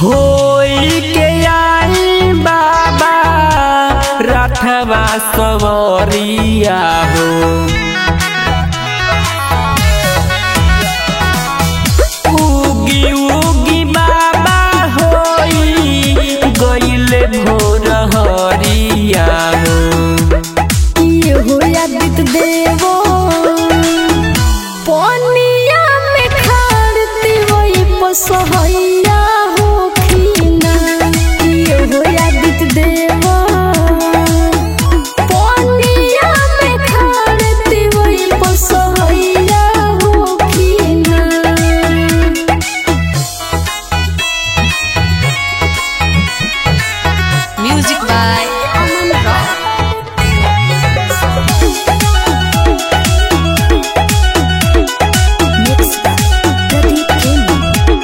होई के आई बाबा रथवा सवरिया हो उगी उगी बाबा होई गईले भोर हरिया हो ये हो यादित देवो पनिया में खाड़ती वही पसहैया हो खीना ये हो यादित देवो पनिया में खाड़ती वही पसहैया हो खीना Music by Aman Rock. Mixed by Pradeep Kemi.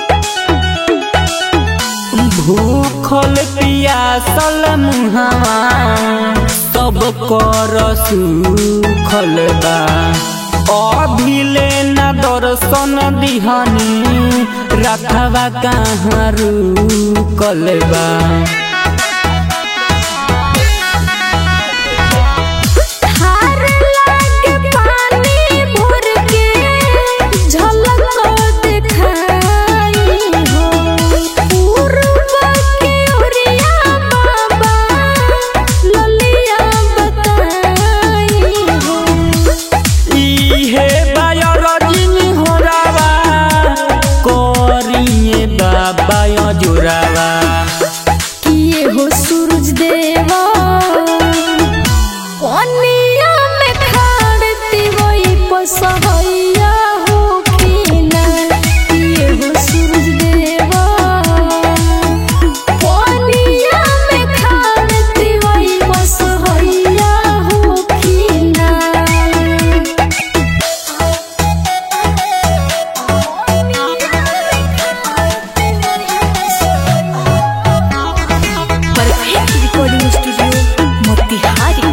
भूखल पियासल मुहावा सब कर सुखल बा अभिले न दर्शन दिहनी रखवा कहाँ रुकल बा हार लागे पानी भर के झलक दिखाई हो पूर्व के ओरिया बाबा ललिया बताई हो इहे बायर जिन होरावा करिए बाबा जोरावा किए हो सूरज देवा पनिया में खाड़ती वही पसहैया हो खीना किए हो सूरज देवा पनिया में खाड़ती वही पसहैया हो खीना Perfect recording studio, Motihari.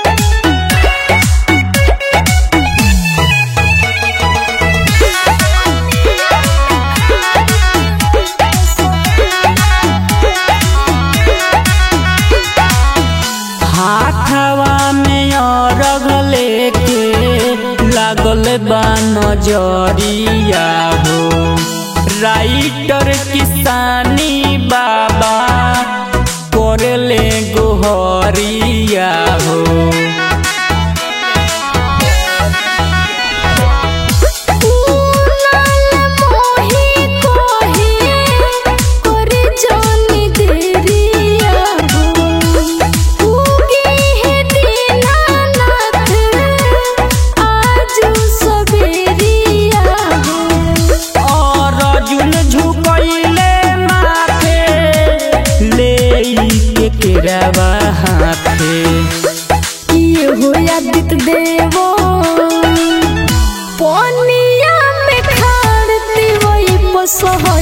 हाथवा में अरग लेके लागल बा नजरिया हो राइटर किसानी बाबा करले गोहरिया हो पूनल मोहि कोहि करे जानी देरिया हो उगी है दीनानाथ आजू सबेरिया हो और अर्जुन झुकैले माथे ले के केरवा हाथे ये हो यादित देवो पनिया में खाड़ती वही पसह